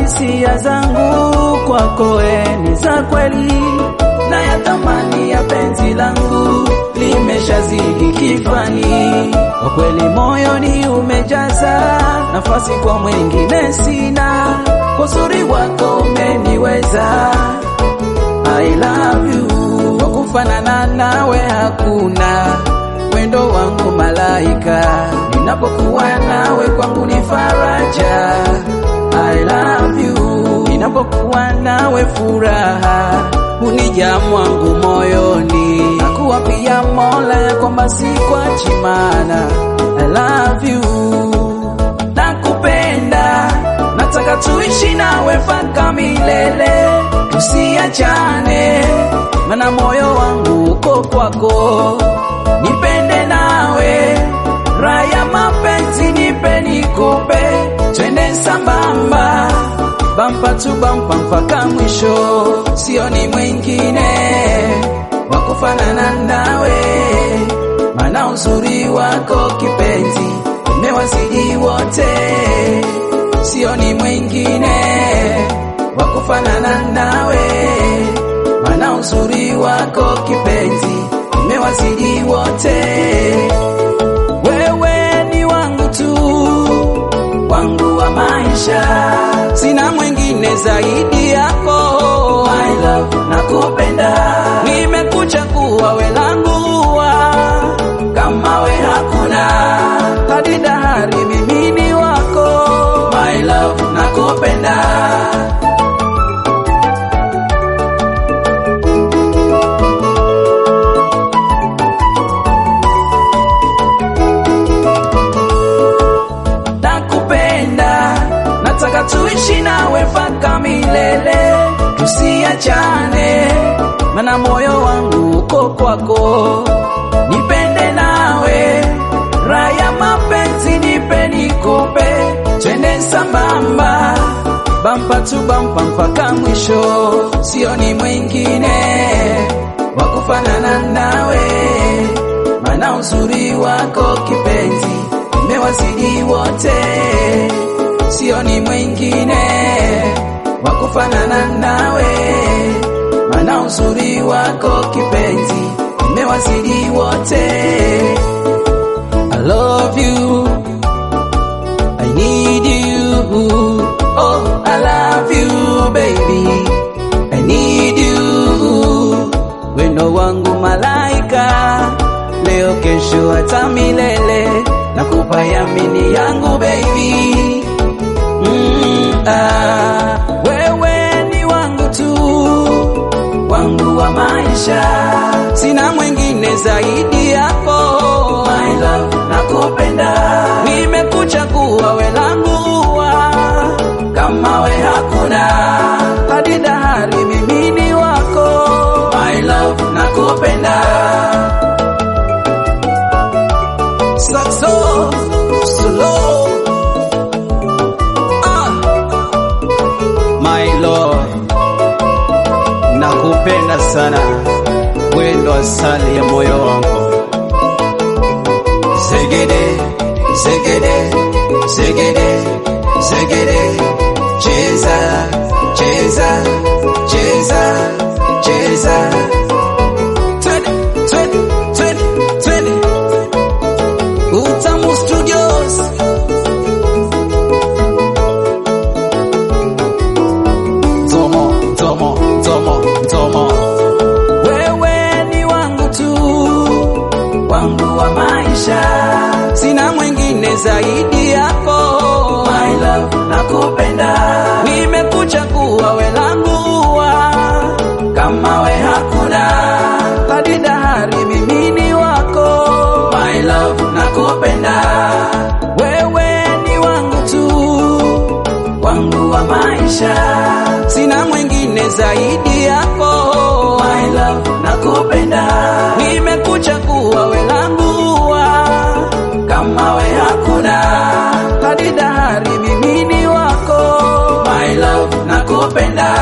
hisia zangu kwako we ni za kweli, na ya thamani ya penzi langu limeshazidi kifani. Kwa kweli moyoni umejaza nafasi, kwa mwingine sina. Kwa uzuri wako umeniweza, I love you. Kwa kufanana nawe hakuna, wendo wangu malaika, ninapokuwa nawe kwangu ni faraja. I love you, ninapokuwa nawe furaha hunijaa mwangu moyoni, nakuwa pia Mola ya kwamba si kwa chimana. I love you, nakupenda, nataka tuishi nawe mpaka milele, tusiachane, mana moyo wangu uko kwako, nipende nawe, raya mapenzi nipe nikupe, twende sambamba bampa tu bampa mpaka mwisho, sioni mwingine wa kufanana nawe, mana uzuri wako kipenzi umewazidi wote, sioni mwingine wa kufanana nawe, mana uzuri wako kipenzi umewazidi wote, wewe ni wangu tu, wangu wa maisha sina mwingine zaidi yako. My love, nakupenda, nimekuchagua we langu ua, kama we hakuna, hadi dahari mimi ni wako. My love, nakupenda. nakupenda, nataka tuishi nawe mpaka milele, tusiachane, mana moyo wangu uko kwako, nipende nawe, raya mapenzi nipe nikupe, twende sambamba, bampa tu bampa mpaka mwisho, sioni mwingine wa kufanana nawe, mana uzuri wako kipenzi umewazidi wote, sioni mwingine wa kufanana nawe, mana uzuri wako kipenzi umewazidi wote. I love you, I need you, oh I love you baby, I need you, wendo wangu malaika, leo kesho hata milele nakupa yamini yangu baby mm, ah, wewe ni wangu tu wangu wa maisha sina mwingine zaidi yako my love nakupenda nimekuchagua we langu ua kama we hakuna hadi dahari mimi ni wako my love nakupenda Saxo, slow. Ah. My Lord, nakupenda sana, wendo asali ya moyo wangu. Zegede, zegede, zegede, zegede, cheza, cheza, cheza, cheza. Twende, twende, twende, twende. Utamu Studios. Tomo, tomo, tomo, tomo. Wewe ni wangu tu, wangu wa maisha, sina mwingine zaidi yako. My love, nakupenda, nimekuchagua we langu ua, kama we hakuna, hadi dahari mimi ni wako. My love, nakupenda, wewe ni wangu tu, wangu wa maisha, sina mwingine zaidi yako. My love, nakupenda, nimekuchagua we langu ua, kama we hakuna, hadi dahari mimi ni wako. My love, nakupenda.